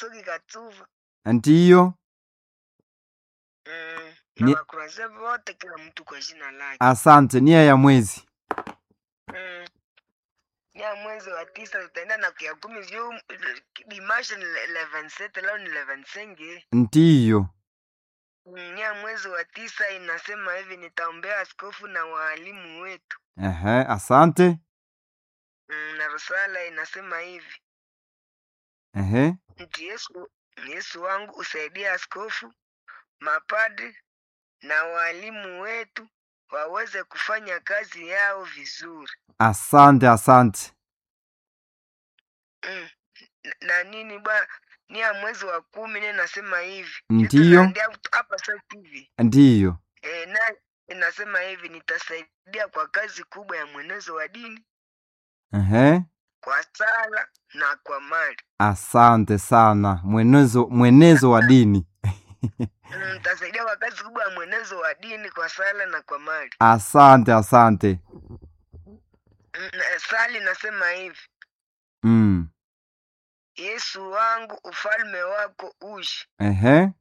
Katsoki Katsuva ndiyo mm, Ni- na wakuraze wote, kila mtu kwa jina lake asante nia ya mwezi mm. ya mwezi wa tisa tutaenda na kia kumi juu dimashe ni 11 leo ni 11 ndiyo Mm, ya mwezi wa tisa inasema hivi, nitaombea askofu na waalimu wetu. Ehe, asante Mm, na risala inasema hivi, Ehe, nti Yesu, Yesu wangu usaidie askofu, mapadri na waalimu wetu waweze kufanya kazi yao vizuri. asante asante Mm. na- na nini ba ni ya mwezi wa kumi ne nasema hivi Ndiyo. Ndio hapa sasa hivi ndiyo e, na inasema hivi nitasaidia kwa kazi kubwa ya mwenezo wa dini Ehe, kwa sala na kwa mali asante sana mwenezo mwenezo wa dini Mm, nitasaidia kwa kazi kubwa ya mwenezo wa dini kwa sala na kwa mali asante asante Mm, na sali nasema hivi mm. yesu wangu ufalme wako ushi Ehe,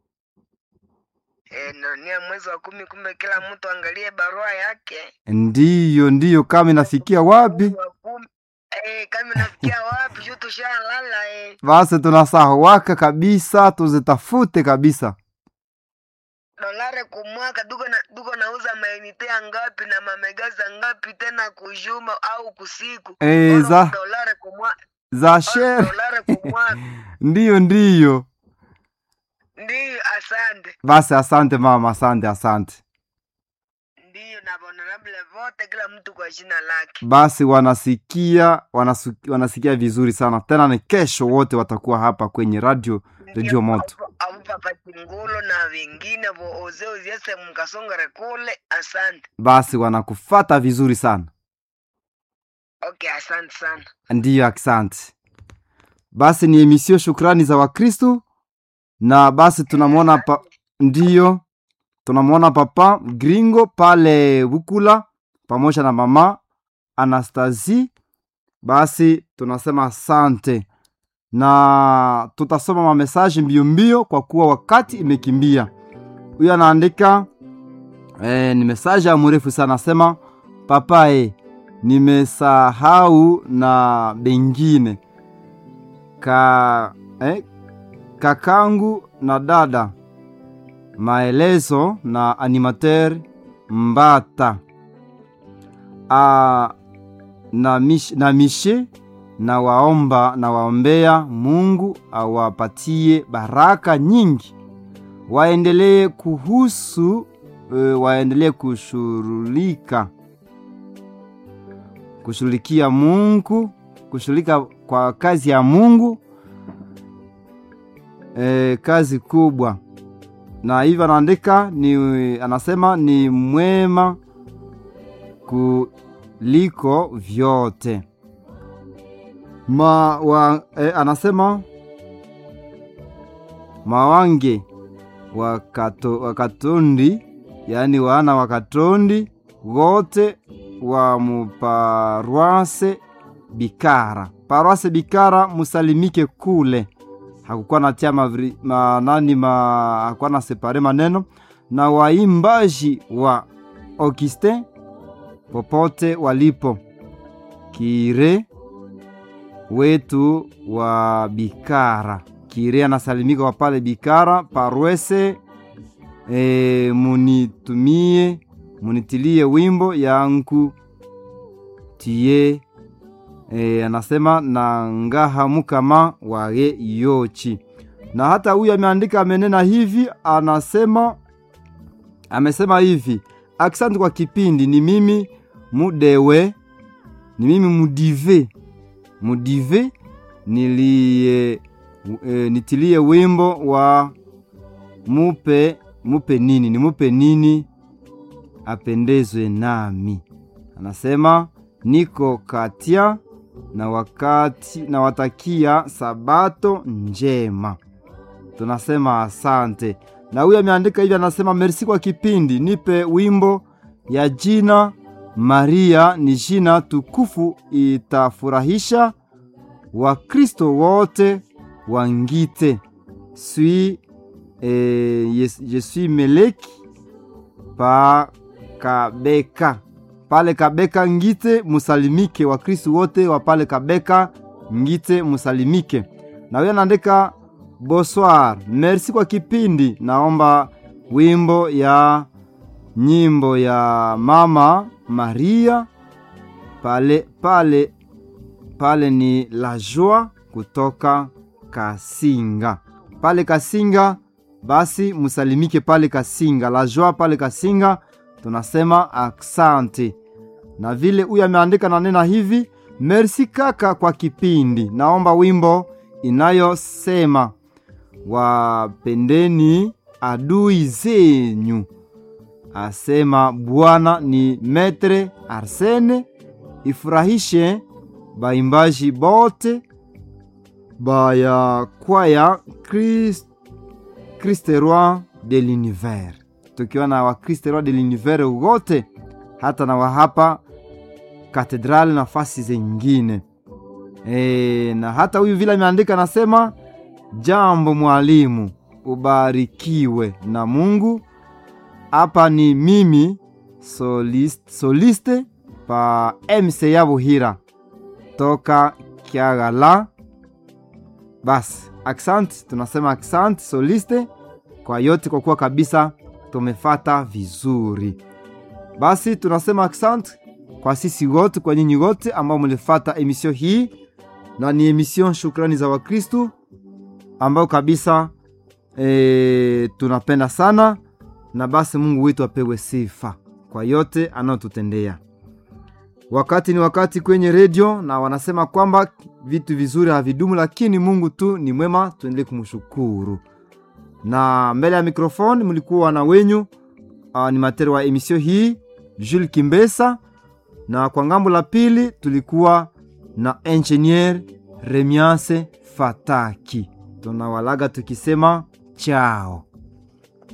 e, na ni ya mwezi wa kumi kumbe kila mtu angalie barua yake ndiyo ndiyo kama inafikia wapi Mwezi wa kumi eh, kama nafikia wapi juu tushalala eh. basi tunasahauaka kabisa tuzitafute kabisa dolare kumwaka duko na duko nauza mainite ya ngapi na mamegaza ngapi tena kujuma au kusiku Eh, Oro za dolare kumwa za oro shere dolare kumwaka ndiyo ndiyo ndiyo asante basi asante mama asante asante ndiyo na honorable vote kila mtu kwa jina lake basi wanasikia wanasu, wanasikia vizuri sana tena ni kesho wote watakuwa hapa kwenye radio redio moto amupapa chingulo na wengine vooze uziese mkasongere kule asante basi wanakufata vizuri sana okay asante sana ndiyo asante basi ni emisio shukrani za wakristu na basi tunamwona pa, ndiyo tunamwona papa gringo pale bukula pamoja na mama anastasi basi tunasema asante na tutasoma mamesaji mbio mbio kwa kuwa wakati imekimbia huyo anaandika eh, ni mesaji ya mrefu sana asema papa e, nimesahau na bengine ka eh, kakangu na dada maelezo na animateur mbata A, na, mish, na mishe na waomba na waombea mungu awapatie baraka nyingi waendelee kuhusu e, waendelee kushughulika kushughulikia mungu kushughulika kwa kazi ya mungu e, kazi kubwa na hivyo anaandika ni anasema ni mwema kuliko vyote ma wa, e, anasema mawange wakato, wakatondi yaani wana wakatondi wote wa muparwase bikara parwase bikara musalimike kule hakukuwa natia mavri, ma, nani ma, hakuwa na separe maneno na waimbaji wa Augustin popote walipo kire wetu wa Bikara kire anasalimika kwa pale Bikara parwese e, munitumie munitilie wimbo yangu tiye e, anasema na ngaha mukama waye yochi na hata huyu ameandika amenena hivi anasema amesema hivi aksanti kwa kipindi ni mimi mudewe ni mimi mudive mudive nilie e, nitilie wimbo wa mupe mupe nini ni mupe nini apendezwe nami anasema niko katia na wakati na watakia sabato njema tunasema asante na huyu ameandika hivi anasema mersi kwa kipindi nipe wimbo ya jina maria ni jina tukufu itafurahisha wakristo wote wa ngite suis eh, yes, je suis meleki pa kabeka pale kabeka ngite musalimike wakristu wote wa pale kabeka ngite musalimike na huyo anaandika bonsoir merci kwa kipindi naomba wimbo ya nyimbo ya mama maria pale pale pale ni la joie kutoka kasinga pale kasinga basi musalimike pale kasinga la joie pale kasinga tunasema aksante na vile huyu ameandika na nena hivi merci kaka kwa kipindi naomba wimbo inayosema wapendeni adui zenyu asema bwana ni metre arsene ifurahishe baimbaji bote baya kwaya Christ, Christe roi de l'univers tukiwa na wakriste roi de l'univers wote hata na wahapa katedrali nafasi zengine e, na hata huyu vile ameandika anasema jambo mwalimu ubarikiwe na mungu hapa ni mimi soliste, soliste pa mc ya buhira toka kiagala basi aksanti tunasema aksanti soliste kwa yote kwa kuwa kabisa tumefata vizuri basi tunasema aksanti kwa sisi wote kwa nyinyi wote ambao mlifata emisio hii na ni emission shukrani za wakristu ambayo kabisa e, tunapenda sana na basi mungu wetu apewe sifa kwa yote anayotutendea wakati ni wakati kwenye redio na wanasema kwamba vitu vizuri havidumu lakini mungu tu ni mwema tuendelee kumshukuru na mbele ya mikrofoni mlikuwa na wenyu uh, ni materi wa emisio hii jules kimbesa na kwa ngambo la pili tulikuwa na engineer remiance fataki tunawalaga tukisema chao